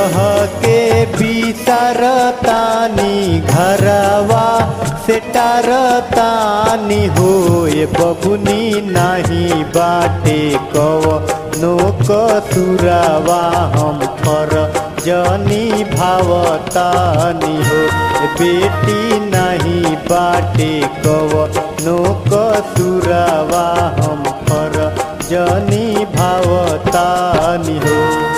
कह के बिसरतानी घरवा से टरतानी होए बबुनी नाही बाटे कव नो कसुरवा हम फर जनी भावतानी हो बेटी नहीं बाटे कव नो कसुरवा हम फर जनी भावतानी हो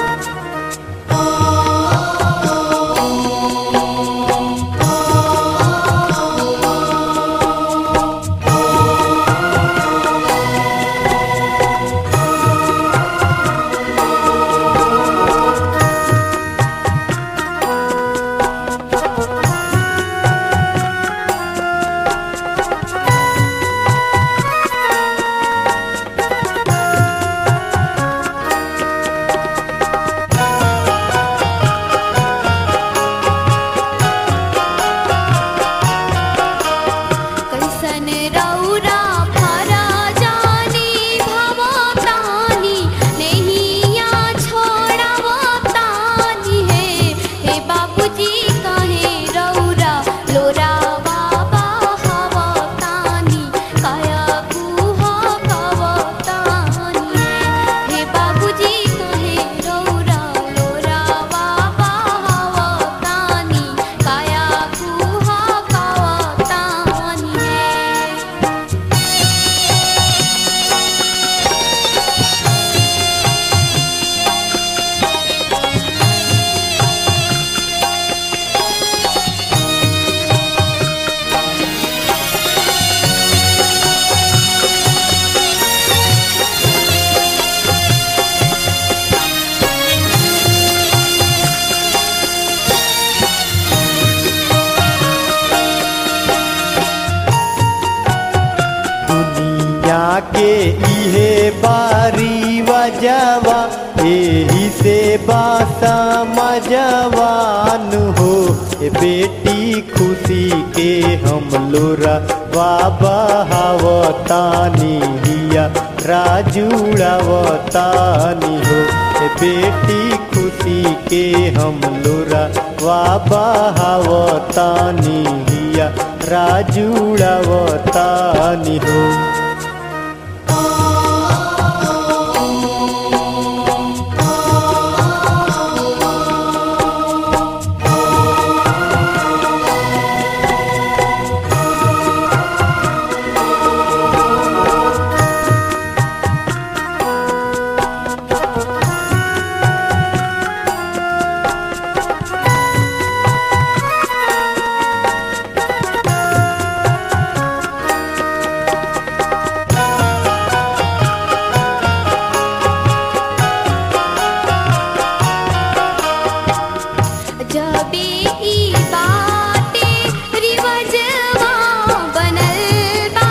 कैसन रौरा फरा जानी भवतानी नैया छोड़वतानी है हे बाबूजी कहे रौरा लोरा बाबा हवतानी काया कुह कवतानी है हे बाबूजी कहे रौरा लोरा बाबा हवतानी काया कुह कवतानी है दुनिया के इहे बारी वजवा एही से बासा मजवान हो ए बेटी खुशी के हम लोरा बाबा हवतानी हिया राजुड़ावतानी हो ए बेटी खुशी के हम लोरा बाबा हवतानी हिया राजुड़ावतानी हो जबे ई बाटे रिवजवा बनल बा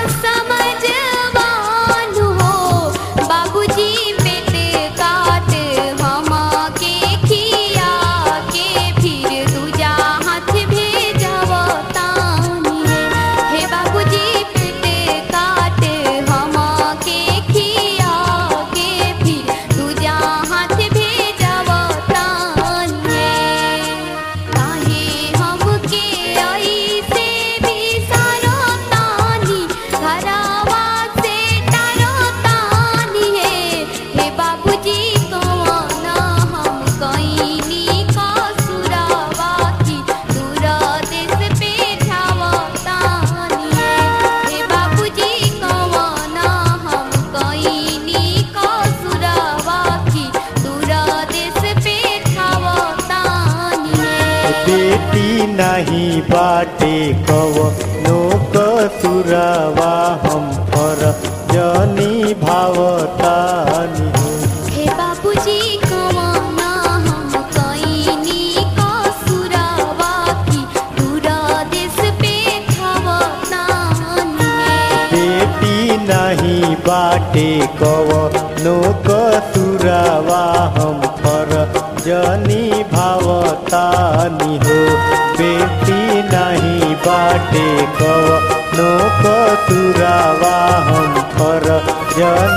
समझवान हो बाबूजी पेट काट हमा के खिया के फिर दूजा हाथ भेजवतानी है हे बाबूजी पेट काट हमा के खिया के फिर दूजा हाथ भेजवतानी है काहे हमके ऐसे बिसरतानी घरवा से डरतानी है हे बाबूजी कौन हम कईनी कसुरवा की दूर देश पे जावतानी है हे बाबूजी कौन हम कईनी कसुरवा की दूर देश पे जावतानी है बेटी नहीं बाटे कव नो कसुरवा हम पर जनी भावतानी हो हे बाबूजी कवाना हम कईनी कसुरवा की दूर देश पे खावतानी है बेटी नहीं बाटे कव नो कसुरवा हम पर जनी भावतानी हो बेटी नहीं बाटे कव नो कसुरवा हम पर जनी